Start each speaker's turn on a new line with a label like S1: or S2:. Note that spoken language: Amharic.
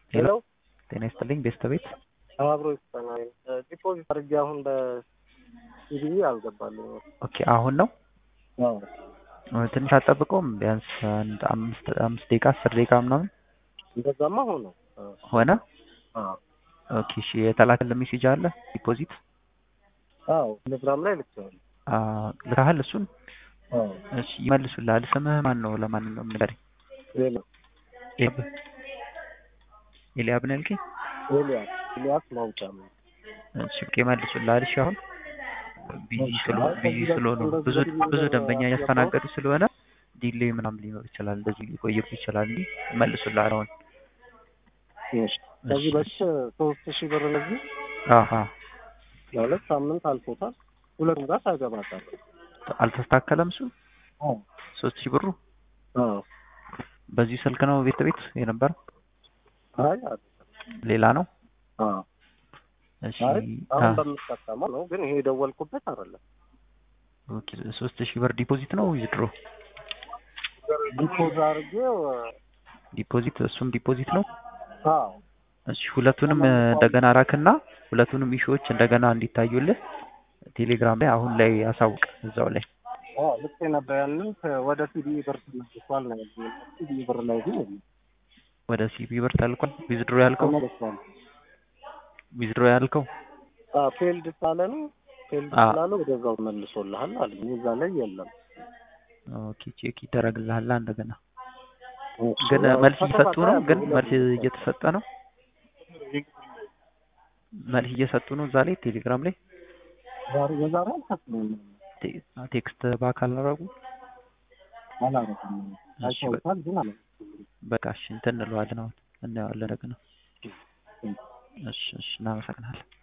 S1: ሄሎ
S2: ሄሎ
S1: ጤና ይስጥልኝ ቤስት ቤት
S2: አብሮ ይስጠናል። ዲፖዚት አድርጌ አሁን በሲቢኢ አልገባልኝ።
S1: ኦኬ አሁን ነው ትንሽ አጠብቀውም ቢያንስ አንድ አምስት አምስት ደቂቃ አስር ደቂቃ ምናምን
S2: እንደዛማ ሆነ
S1: ሆነ ኦኬ እሺ የተላከልህ ሜሴጅ አለ ዲፖዚት
S2: አዎ ቴሌግራም ላይ ልኬዋለሁ።
S1: ልካህል እሱን
S2: አዎ
S1: እሺ ይመልሱልሃል ስምህ ማን ነው ለማንኛውም ንገረኝ
S2: ሌላ
S1: ኤብ ኤልያብ ነው ያልከኝ
S2: ኤልያስ ኤልያስ ማውጫ ነው።
S1: እሺ ኦኬ ይመልሱልሃል እሺ አሁን ቢዚ ስለሆኑ ቢዚ ስለሆኑ ብዙ ብዙ ደንበኛ እያስተናገዱ ስለሆነ ዲሌይ ምናምን ሊኖር ይችላል እንደዚህ ሊቆይብ ይችላል እንጂ ይመልሱልሃል አሁን
S2: እሺ ከዚህ በፊት ሶስት ሺህ ብር ለዚህ
S1: አሀ
S2: ለሁለት ሳምንት አልፎታል። ሁለቱም ጋር ታገባታል።
S1: አልተስተካከለም እሱ
S2: አዎ
S1: ሶስት ሺህ ብሩ
S2: አዎ
S1: በዚህ ስልክ ነው ቤት ቤት የነበረው
S2: አይ አይደለም።
S1: ሌላ ነው
S2: አዎ
S1: እሺ
S2: አይ አሁን
S1: አ-
S2: በምጠቀመው ነው፣ ግን ይሄ የደወልኩበት አይደለም።
S1: ኦኬ ሶስት ሺህ ብር ዲፖዚት ነው ዊዝድሮ
S2: ዲፖዝ አድርጌው
S1: ዲፖዚት እሱም ዲፖዚት ነው
S2: አዎ
S1: እሺ ሁለቱንም እንደገና ራክና ሁለቱንም ኢሹዎች እንደገና እንዲታዩልህ ቴሌግራም ላይ አሁን ላይ አሳውቅ እዛው ላይ
S2: አዎ ልክ ነበር ያንን ወደ ሲቢኢ ብር ተመልሷል ነው ያልኩት። ሲቢኢ ብር ላይ ግን የለም።
S1: ወደ ሲቢ ብር ተልኳል ዊዝድሮ ያልከው
S2: ተመልሷል።
S1: ዊዝድሮ ያልከው
S2: አዎ ፌልድ ሳለ ነው ፌልድ
S1: አዎ።
S2: ስላለ ወደዛው መልሶልሃል አለኝ። እዛ ላይ የለም።
S1: ኦኬ ቼክ ይደረግልሃል እንደገና
S2: እሺ፣
S1: ግን
S2: ያው
S1: መልስ እየሰጡ ነው
S2: ተከታታይ
S1: ግን
S2: አሉ።
S1: መልስ እየተሰጠ ነው መልስ እየሰጡ ነው እዛ ላይ ቴሌግራም ላይ
S2: ዛሬ የዛሬ አልከፍልም
S1: ቴ- ቴክስት በአካል አደረጉ
S2: አላረግም።
S1: እሺ በ-
S2: አይተውታል ግን አለ
S1: በቃ እሺ እንትን እንለዋለን አሁን እናየዋለን ደግና እሺ እሺ እናመሰግናለን